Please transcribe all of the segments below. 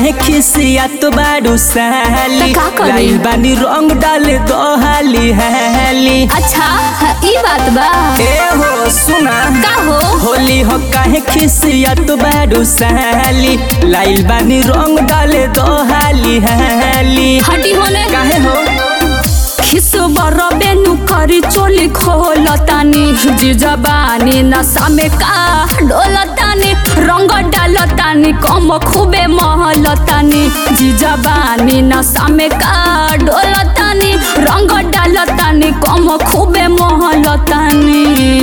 काहे खिसिया तो बारू साली त का करी? लाइल बानी रंग डाले दो हाली हाली अच्छा ई बात बा ए हो सुना का हो होली हो काहे खिसिया तो बारू साली लाइल बानी रंग डाले दो हाली हाली हटी होने काहे हो खिस बर बेनु करी चोली खोलतानी जिजबानी नशा में का डोलतानी रंग डालतानी कम खूबे महलतानी जिजबानी नशा में का डोलतानी रंग डालतानी कम खूबे महलतानी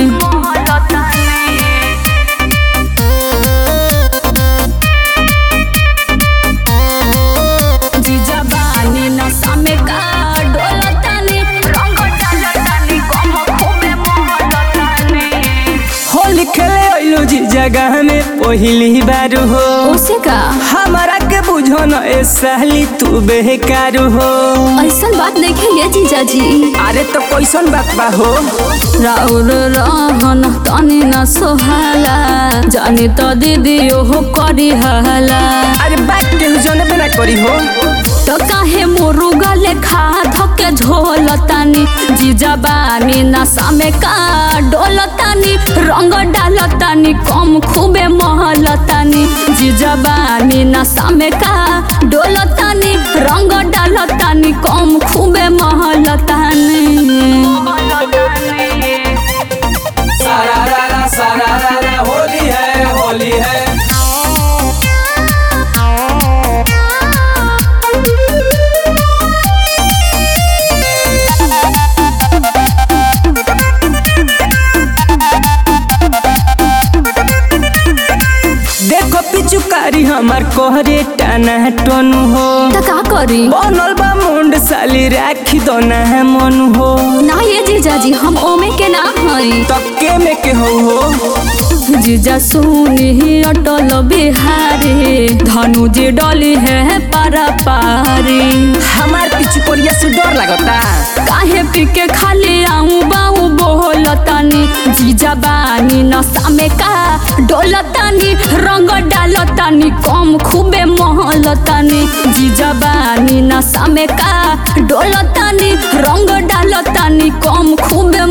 जिजबानी नशा में का डोलतानी रंग डालतानी कम खूबे महलतानी होली खेले अइलू जी जगह में पहिली बार हो उसे का हमारा के बुझो न ए साली तू बेकार हो ऐसा बात नहीं है जीजा जी अरे तो कैसन बात बा हो राउर रहन तनी न सोहाला जानी तो दीदी हो करी हाला अरे बात के जने पे ना करी हो तो काहे मुरुगा लेखा धके झोलतानी जीजा बानी नशा में का डोलतानी रंग डालतानी कम खूबे महलतानी जीजा बानी नशा में का डोलतानी रंग डालतानी कम खूबे महलतानी सारा रारा सारा रारा होली है होली है देखो पिचुकारी हमार कोहरे टाना टनु हो त का करी बनल बा मुंड साली राखी दो ना मन हो ना ये जीजा जी हम ओमे के ना हई तक्के में के हो हो जीजा सुनी अटल बिहारी धनु जी डली है पारा पारी हमार पिछु कोरिया से डर लगता काहे पी के खाली आऊं बाऊ बोलतानी जीजा बानी नशा में का डोलतानी रंग डालतानी कम खूबे महलतानी जीजा बानी नशा में का डोलतानी रंग डालतानी कम खूबे